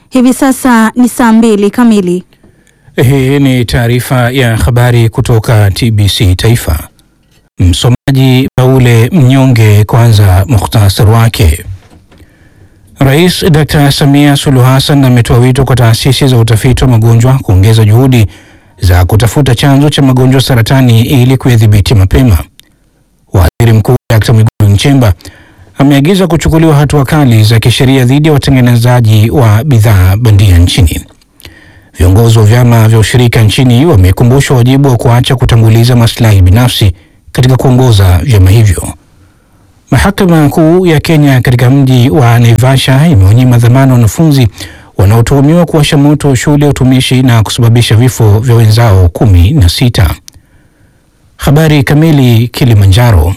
Hivi sasa ni saa mbili kamili. Hii ni taarifa ya habari kutoka TBC Taifa. Msomaji Baule Mnyonge. Kwanza mukhtasari wake. Rais Dr. Samia Suluhu Hassan ametoa wito kwa taasisi za utafiti wa magonjwa kuongeza juhudi za kutafuta chanzo cha magonjwa saratani ili kuyadhibiti mapema. Waziri Mkuu Dr. Mwigulu Nchemba ameagiza kuchukuliwa hatua kali za kisheria dhidi ya watengenezaji wa bidhaa bandia nchini. Viongozi wa vyama vya ushirika nchini wamekumbushwa wajibu wa kuacha kutanguliza maslahi binafsi katika kuongoza vyama hivyo. Mahakama Kuu ya Kenya katika mji wa Naivasha imewanyima dhamana wanafunzi wanaotuhumiwa kuwasha moto shule ya utumishi na kusababisha vifo vya wenzao kumi na sita. Habari kamili. Kilimanjaro.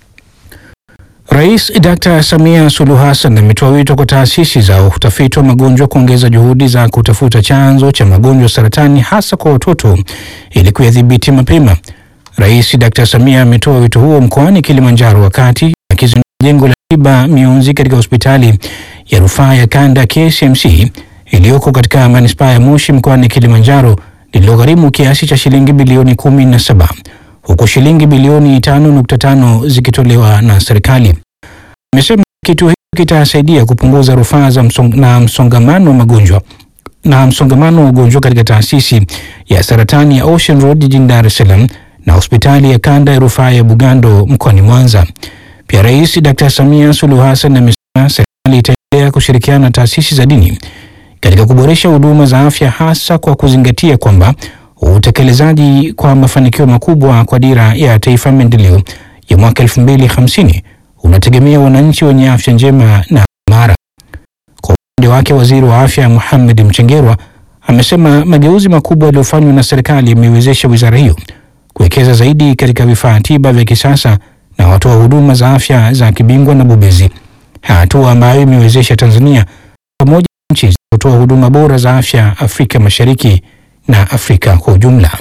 Rais Dr. Samia Suluhu Hassan ametoa wito kwa taasisi za utafiti wa magonjwa kuongeza juhudi za kutafuta chanzo cha magonjwa saratani hasa kwa watoto ili kuyadhibiti mapema. Rais Dr. Samia ametoa wito huo mkoani Kilimanjaro wakati akizindua jengo la tiba mionzi katika hospitali ya rufaa ya kanda KCMC iliyoko katika manispaa ya Moshi mkoani Kilimanjaro lililogharimu kiasi cha shilingi bilioni kumi na saba huku shilingi bilioni 5.5 zikitolewa na serikali. Amesema kituo hicho kitasaidia kupunguza rufaa za msong na msongamano wa magonjwa na msongamano wa ugonjwa katika taasisi ya saratani ya Ocean Road jijini Dar es Salaam na hospitali ya kanda ya rufaa ya Bugando mkoani Mwanza. Pia Rais Dr. Samia Suluhu Hassan amesema serikali itaendelea kushirikiana na taasisi za dini katika kuboresha huduma za afya hasa kwa kuzingatia kwamba utekelezaji kwa mafanikio makubwa kwa dira ya taifa maendeleo ya mwaka 2050 unategemea wananchi wenye afya njema na imara. Kwa upande wake, waziri wa afya Mohamed Mchengerwa amesema mageuzi makubwa yaliyofanywa na serikali yameiwezesha wizara hiyo kuwekeza zaidi katika vifaa tiba vya kisasa na watoa huduma za afya za kibingwa na bobezi, hatua ambayo imewezesha Tanzania pamoja na nchi zinazotoa huduma bora za afya Afrika Mashariki na Afrika kwa ujumla.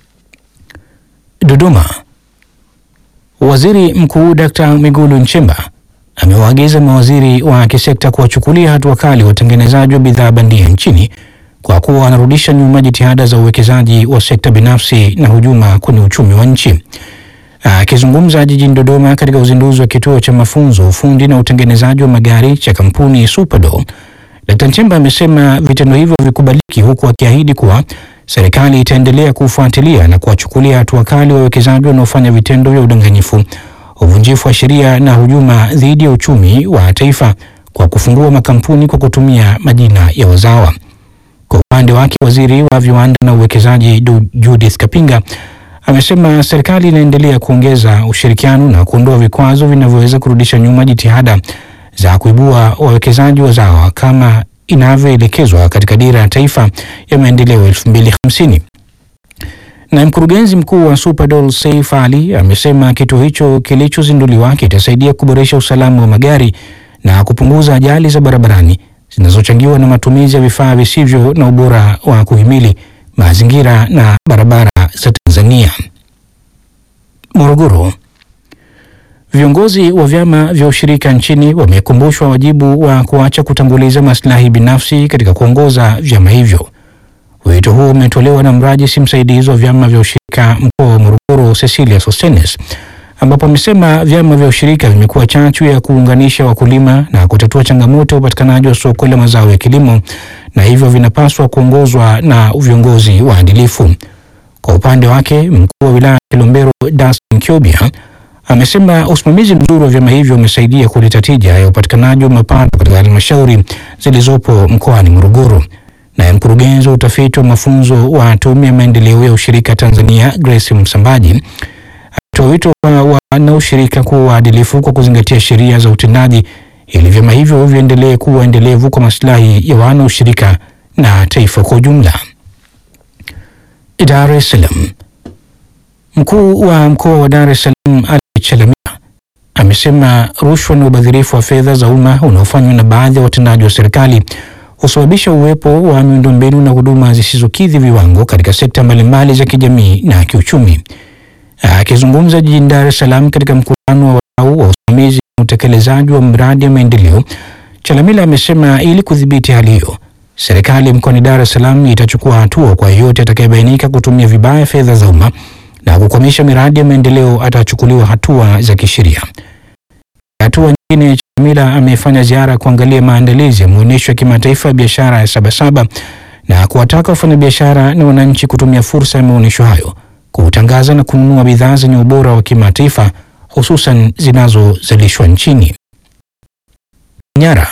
Dodoma. Waziri Mkuu Dkt. Mwigulu Nchemba amewaagiza mawaziri wa kisekta kuwachukulia hatua kali watengenezaji wa bidhaa bandia nchini kwa kuwa wanarudisha nyuma jitihada za uwekezaji wa sekta binafsi na hujuma kwenye uchumi wa nchi. Akizungumza jijini Dodoma katika uzinduzi wa kituo cha mafunzo ufundi na utengenezaji wa magari cha kampuni Superdoll, Dkt. Nchemba amesema vitendo hivyo vikubaliki, huku akiahidi kuwa serikali itaendelea kufuatilia na kuwachukulia hatua kali wawekezaji wanaofanya vitendo vya udanganyifu, uvunjifu wa sheria na hujuma dhidi ya uchumi wa taifa kwa kufungua makampuni kwa kutumia majina ya wazawa. Kwa upande wake, waziri wa viwanda na uwekezaji Judith Kapinga amesema serikali inaendelea kuongeza ushirikiano na kuondoa vikwazo vinavyoweza kurudisha nyuma jitihada za kuibua wawekezaji wazawa kama inavyoelekezwa katika dira ya taifa ya maendeleo 2050. Na mkurugenzi mkuu wa Superdoll Saif Ali amesema kituo hicho kilichozinduliwa kitasaidia kuboresha usalama wa magari na kupunguza ajali za barabarani zinazochangiwa na matumizi ya vifaa visivyo na ubora wa kuhimili mazingira na barabara za Tanzania. Morogoro. Viongozi wa vyama vya ushirika nchini wamekumbushwa wajibu wa kuacha kutanguliza maslahi binafsi katika kuongoza vyama hivyo. Wito huo umetolewa na mrajisi msaidizi wa vyama vya ushirika mkoa wa Morogoro, Cecilia Sostenes, ambapo amesema vyama vya ushirika vimekuwa chachu ya kuunganisha wakulima na kutatua changamoto ya upatikanaji wa soko la mazao ya kilimo na hivyo vinapaswa kuongozwa na viongozi waadilifu. Kwa upande wake, mkuu wa wilaya ya Kilombero Dastan Kiobia amesema usimamizi mzuri wa vyama hivyo umesaidia kuleta tija ya upatikanaji wa mapato katika halmashauri zilizopo mkoani Morogoro. Naye mkurugenzi wa utafiti wa mafunzo wa Tume ya Maendeleo ya Ushirika Tanzania Grace Msambaji ametoa wito kwa wanaushirika kuwa waadilifu kwa kuzingatia sheria za utendaji ili vyama hivyo viendelee kuwa endelevu kwa maslahi ya wanaushirika na taifa kwa ujumla. Dar es Salaam. Mkuu wa mkoa wa Dar es Salaam Ali Chalamila amesema rushwa na ubadhirifu wa fedha za umma unaofanywa na baadhi ya watendaji wa serikali husababisha uwepo wa miundombinu na huduma zisizokidhi viwango katika sekta mbalimbali za kijamii na kiuchumi. Akizungumza jijini Dar es Salaam katika mkutano wa wadau wa usimamizi na utekelezaji wa mradi wa maendeleo, Chalamila amesema ili kudhibiti hali hiyo, serikali mkoani Dar es Salaam itachukua hatua kwa yeyote atakayebainika kutumia vibaya fedha za umma na kukwamisha miradi ya maendeleo atachukuliwa hatua za kisheria. Hatua nyingine, Chalamila amefanya ziara kuangalia maandalizi ya maonyesho ya kimataifa ya biashara ya Sabasaba na kuwataka wafanyabiashara na wananchi kutumia fursa ya maonyesho hayo kutangaza na kununua bidhaa zenye ubora wa kimataifa hususan zinazozalishwa nchini. Manyara.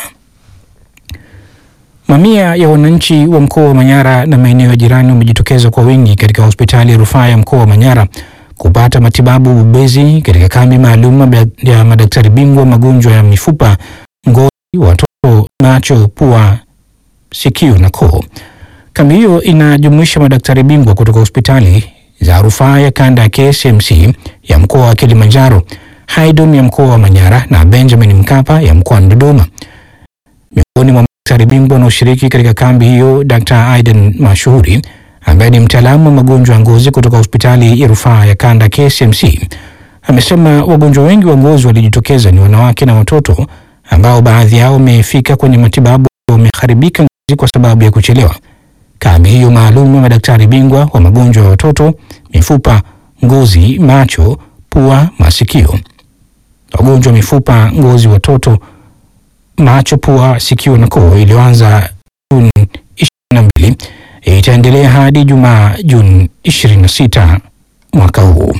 Mamia ya wananchi wa mkoa wa Manyara na maeneo ya jirani wamejitokeza kwa wingi katika hospitali ya rufaa ya mkoa wa Manyara kupata matibabu bobezi katika kambi maalum ya madaktari bingwa magonjwa ya mifupa, ngozi, watoto, macho, pua, sikio na koo. Kambi hiyo inajumuisha madaktari bingwa kutoka hospitali za rufaa ya kanda ya KCMC ya mkoa wa Kilimanjaro, Haydom ya mkoa wa Manyara na Benjamin Mkapa ya mkoa wa Dodoma. Miongoni mwa madaktari bingwa wanaoshiriki katika kambi hiyo, Dr. Aiden Mashuhuri ambaye ni mtaalamu wa magonjwa ya ngozi kutoka hospitali ya rufaa ya kanda KCMC amesema wagonjwa wengi wa ngozi walijitokeza ni wanawake na watoto ambao baadhi yao wamefika kwenye matibabu wameharibika ngozi kwa sababu ya kuchelewa. Kambi hiyo maalum ya madaktari bingwa wa magonjwa ya watoto, mifupa, ngozi, macho, pua, masikio, wagonjwa wa mifupa, ngozi, watoto, macho, pua, sikio na koo iliyoanza Juni 22 itaendelea hadi Jumaa Juni 26 mwaka huu.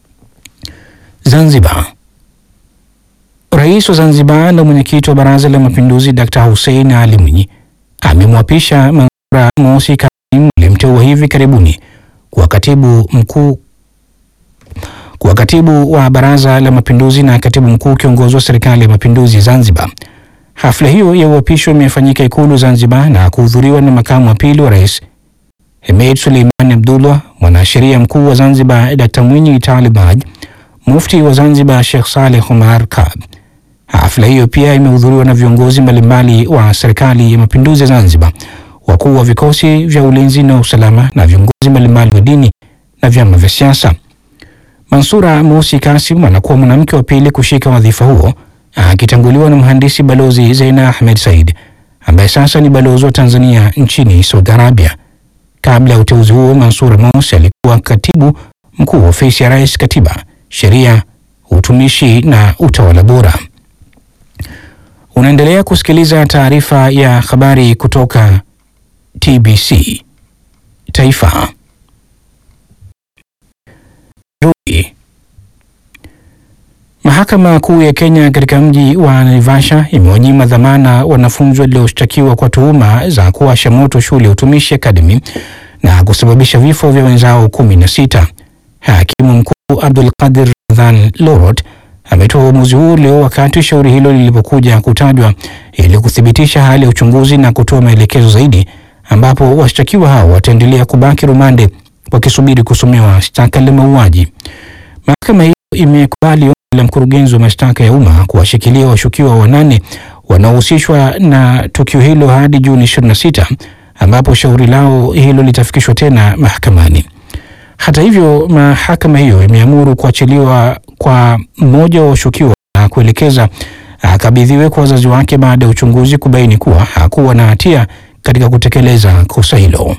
Zanzibar. Rais wa Zanzibar na mwenyekiti wa Baraza la Mapinduzi Dr. Hussein Ali Mwinyi amemwapisha Manzura Mosi Kasim aliyemteua hivi karibuni kuwa katibu mkuu kuwa katibu wa Baraza la Mapinduzi na katibu mkuu kiongozi wa Serikali ya Mapinduzi Zanzibar. Hafla hiyo ya uapisho imefanyika Ikulu Zanzibar na kuhudhuriwa na makamu wa pili wa rais Hemed Suleiman Abdullah, mwanasheria mkuu wa Zanzibar Dr. Mwinyi Talib Haj, mufti wa Zanzibar Sheikh Saleh Omar Kab. Hafla hiyo pia imehudhuriwa na viongozi mbalimbali wa Serikali ya Mapinduzi ya Zanzibar, wakuu wa vikosi vya ulinzi na usalama na viongozi mbalimbali wa dini na vyama vya siasa. Mansura Mosi Kasim anakuwa mwanamke wa pili kushika wadhifa huo akitanguliwa na mhandisi balozi Zeina Ahmed Said ambaye sasa ni balozi wa Tanzania nchini Saudi Arabia. Kabla ya uteuzi huo, Mansur Mosi alikuwa katibu mkuu wa ofisi ya Rais, Katiba, Sheria, Utumishi na Utawala Bora. Unaendelea kusikiliza taarifa ya habari kutoka TBC Taifa. Nairobi. Mahakama Kuu ya Kenya katika mji wa Naivasha imewanyima dhamana wanafunzi walioshtakiwa kwa tuhuma za kuwasha moto shule ya Utumishi Academy na kusababisha vifo vya wenzao kumi na sita. Hakimu mkuu Abdul Qadir Ramadhan Lorot ametoa uamuzi huo leo wakati shauri hilo lilipokuja kutajwa ili kuthibitisha hali ya uchunguzi na kutoa maelekezo zaidi, ambapo washtakiwa hao wataendelea kubaki rumande wakisubiri kusomewa shtaka la mauaji. Mahakama hiyo imekubali ombi la mkurugenzi wa mashtaka ya umma kuwashikilia washukiwa wanane wanaohusishwa na tukio hilo hadi Juni 26 ambapo shauri lao hilo litafikishwa tena mahakamani. Hata hivyo, mahakama hiyo imeamuru kuachiliwa kwa mmoja wa washukiwa na kuelekeza akabidhiwe kwa wazazi wake baada ya uchunguzi kubaini kuwa hakuwa na hatia katika kutekeleza kosa hilo.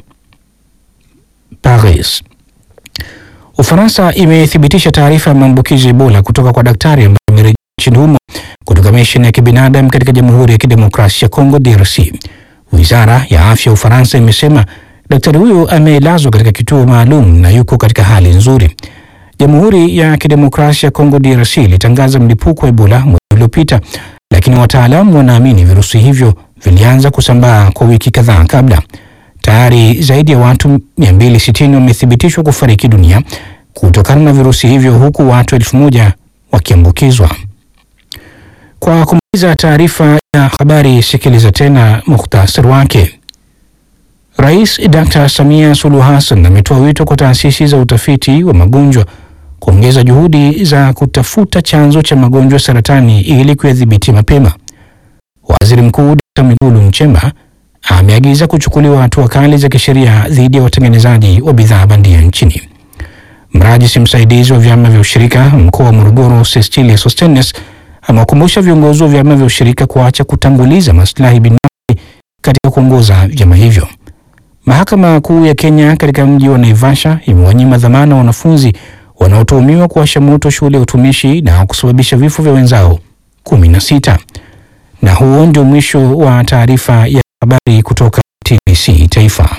Paris. Ufaransa imethibitisha taarifa ya maambukizi ya Ebola kutoka kwa daktari ambaye amerejea nchini humo kutoka misheni ya kibinadamu katika Jamhuri ya Kidemokrasia ya Kongo DRC. Wizara ya afya ya Ufaransa imesema daktari huyo amelazwa katika kituo maalum na yuko katika hali nzuri. Jamhuri ya Kidemokrasia ya Kongo DRC ilitangaza mlipuko wa Ebola mwezi uliopita, lakini wataalamu wanaamini virusi hivyo vilianza kusambaa kwa wiki kadhaa kabla. Tayari zaidi ya watu 260 wamethibitishwa kufariki dunia kutokana na virusi hivyo huku watu elfu moja wakiambukizwa. Kwa kumaliza taarifa ya habari, sikiliza tena muhtasari wake. Rais Dr. Samia Suluhu Hassan ametoa wito kwa taasisi za utafiti wa magonjwa kuongeza juhudi za kutafuta chanzo cha magonjwa saratani ili kuyadhibiti mapema. Waziri Mkuu Dr. Mwigulu Nchemba ameagiza kuchukuliwa hatua kali za kisheria dhidi ya watengenezaji wa bidhaa bandia nchini. Mrajisi msaidizi wa vyama vya ushirika mkoa wa Morogoro, Cecilia Sostenes, amewakumbusha viongozi wa vyama vya ushirika kuacha kutanguliza maslahi binafsi katika kuongoza vyama hivyo. Mahakama Kuu ya Kenya katika mji wa Naivasha imewanyima dhamana wanafunzi wanaotuhumiwa kuwasha moto shule ya utumishi na kusababisha vifo vya wenzao kumi na sita. Na huo ndio mwisho wa taarifa ya habari kutoka TBC Taifa.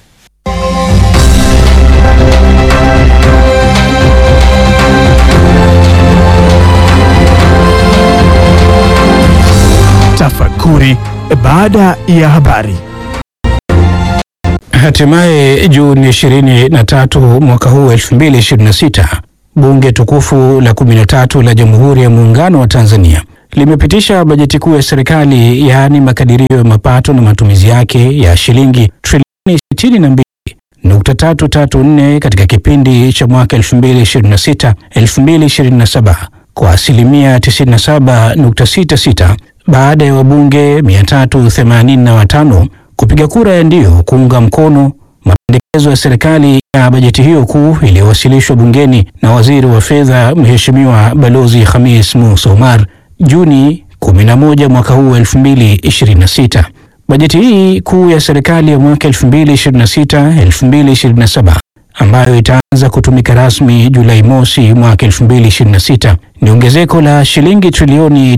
Tafakuri baada ya habari. Hatimaye Juni 23 mwaka huu 2026, bunge tukufu la 13 la Jamhuri ya Muungano wa Tanzania limepitisha bajeti kuu ya serikali, yaani makadirio ya mapato na matumizi yake ya shilingi trilioni 62.334 katika kipindi cha mwaka 2026 2027 kwa asilimia 97.66 baada ya wabunge 385 kupiga kura ya ndio kuunga mkono mapendekezo ya serikali ya bajeti hiyo kuu iliyowasilishwa bungeni na waziri wa fedha Mheshimiwa Balozi Khamis Musa Omar Juni 11 mwaka huu 2026. Bajeti hii kuu ya serikali ya mwaka 2026-2027 ambayo itaanza kutumika rasmi Julai mosi mwaka 2026 ni ongezeko la shilingi trilioni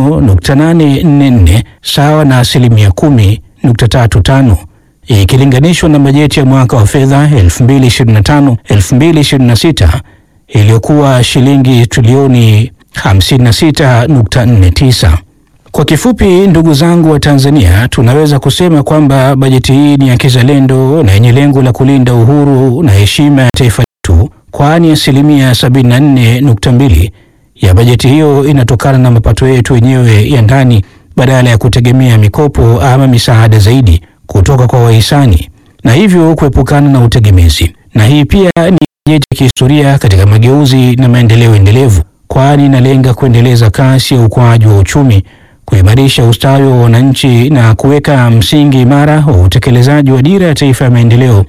5.844 sawa na asilimia 10.35 ikilinganishwa na bajeti ya mwaka wa fedha 2025-2026 iliyokuwa shilingi trilioni 56.49. Kwa kifupi, ndugu zangu wa Tanzania, tunaweza kusema kwamba bajeti hii ni ya kizalendo na yenye lengo la kulinda uhuru na heshima ya taifa letu, kwani asilimia 74.2 ya bajeti hiyo inatokana na mapato yetu wenyewe ya ndani badala ya kutegemea mikopo ama misaada zaidi kutoka kwa wahisani na hivyo kuepukana na utegemezi. Na hii pia ni bajeti ya kihistoria katika mageuzi na maendeleo endelevu, kwani inalenga kuendeleza kasi ya ukuaji wa uchumi, kuimarisha ustawi wa wananchi na kuweka msingi imara wa utekelezaji wa Dira ya Taifa ya Maendeleo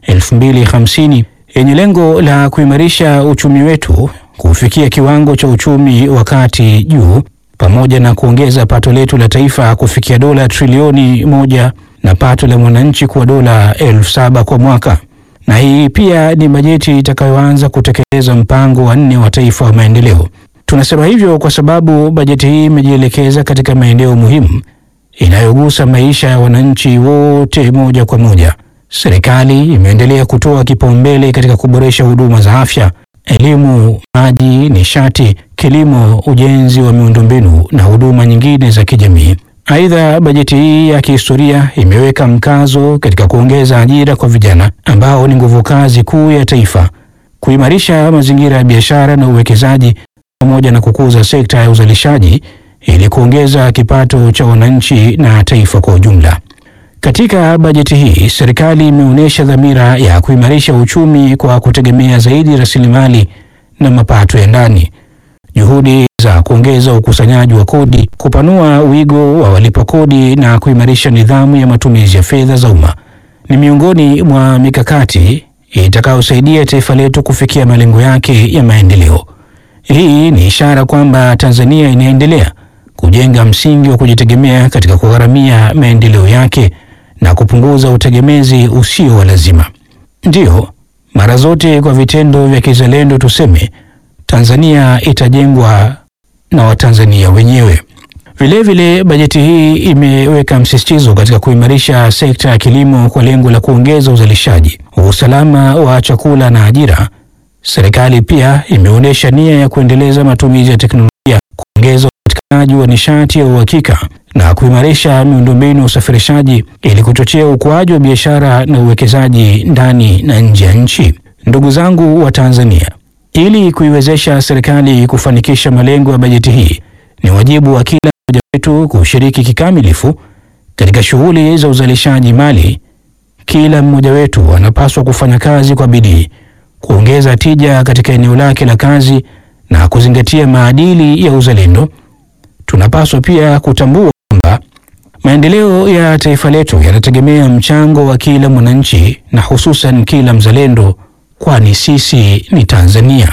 2050 yenye lengo la kuimarisha uchumi wetu kufikia kiwango cha uchumi wa kati juu pamoja na kuongeza pato letu la taifa kufikia dola trilioni moja na pato la mwananchi kuwa dola elfu saba kwa mwaka. Na hii pia ni bajeti itakayoanza kutekeleza mpango wa nne wa taifa wa maendeleo. Tunasema hivyo kwa sababu bajeti hii imejielekeza katika maeneo muhimu inayogusa maisha ya wananchi wote moja kwa moja. Serikali imeendelea kutoa kipaumbele katika kuboresha huduma za afya, elimu, maji, nishati, kilimo, ujenzi wa miundombinu na huduma nyingine za kijamii. Aidha, bajeti hii ya kihistoria imeweka mkazo katika kuongeza ajira kwa vijana ambao ni nguvu kazi kuu ya taifa, kuimarisha mazingira ya biashara na uwekezaji pamoja na kukuza sekta ya uzalishaji ili kuongeza kipato cha wananchi na taifa kwa ujumla. Katika bajeti hii, serikali imeonyesha dhamira ya kuimarisha uchumi kwa kutegemea zaidi rasilimali na mapato ya ndani. Juhudi za kuongeza ukusanyaji wa kodi, kupanua wigo wa walipa kodi na kuimarisha nidhamu ya matumizi ya fedha za umma ni miongoni mwa mikakati itakayosaidia taifa letu kufikia malengo yake ya maendeleo. Hii ni ishara kwamba Tanzania inaendelea kujenga msingi wa kujitegemea katika kugharamia maendeleo yake na kupunguza utegemezi usio wa lazima. Ndiyo, mara zote kwa vitendo vya kizalendo tuseme Tanzania itajengwa na Watanzania wenyewe. Vilevile, bajeti hii imeweka msisitizo katika kuimarisha sekta ya kilimo kwa lengo la kuongeza uzalishaji, usalama wa chakula na ajira. Serikali pia imeonyesha nia ya kuendeleza matumizi ya teknolojia, kuongeza upatikanaji wa nishati ya uhakika na kuimarisha miundombinu ya usafirishaji ili kuchochea ukuaji wa biashara na uwekezaji ndani na nje ya nchi. Ndugu zangu wa Tanzania, ili kuiwezesha serikali kufanikisha malengo ya bajeti hii, ni wajibu wa kila mmoja wetu kushiriki kikamilifu katika shughuli za uzalishaji mali. Kila mmoja wetu anapaswa kufanya kazi kwa bidii, kuongeza tija katika eneo lake la kazi na kuzingatia maadili ya uzalendo. Tunapaswa pia kutambua kwamba maendeleo ya taifa letu yanategemea mchango wa kila mwananchi na hususan kila mzalendo, kwani sisi ni Tanzania.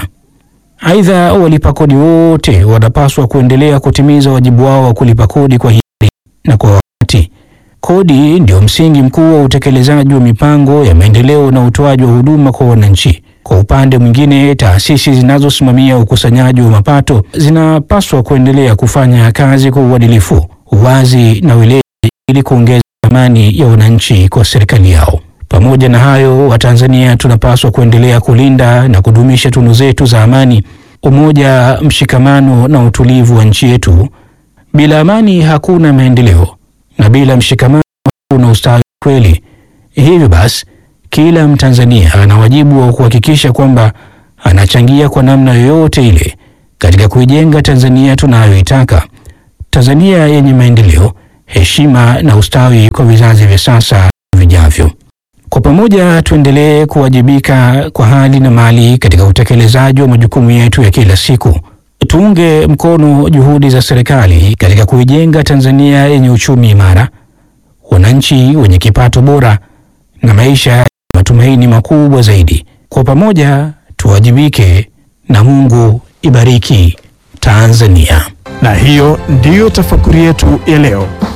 Aidha, walipa kodi wote wanapaswa kuendelea kutimiza wajibu wao wa kulipa kodi kwa hiari na kwa wakati. Kodi ndio msingi mkuu wa utekelezaji wa mipango ya maendeleo na utoaji wa huduma kwa wananchi. Kwa upande mwingine, taasisi zinazosimamia ukusanyaji wa mapato zinapaswa kuendelea kufanya kazi kwa uadilifu, uwazi na weledi ili kuongeza thamani ya wananchi kwa serikali yao. Pamoja na hayo, Watanzania tunapaswa kuendelea kulinda na kudumisha tunu zetu za amani, umoja, mshikamano na utulivu wa nchi yetu. Bila amani hakuna maendeleo na bila mshikamano hakuna ustawi kweli. Hivyo basi, kila Mtanzania ana wajibu wa kuhakikisha kwamba anachangia kwa namna yoyote ile katika kuijenga Tanzania tunayoitaka, Tanzania yenye maendeleo, heshima na ustawi kwa vizazi vya sasa na vijavyo. Kwa pamoja tuendelee kuwajibika kwa hali na mali katika utekelezaji wa majukumu yetu ya kila siku. Tuunge mkono juhudi za serikali katika kuijenga Tanzania yenye uchumi imara, wananchi wenye kipato bora na maisha ya matumaini makubwa zaidi. Kwa pamoja tuwajibike, na Mungu ibariki Tanzania. Na hiyo ndiyo tafakuri yetu ya leo.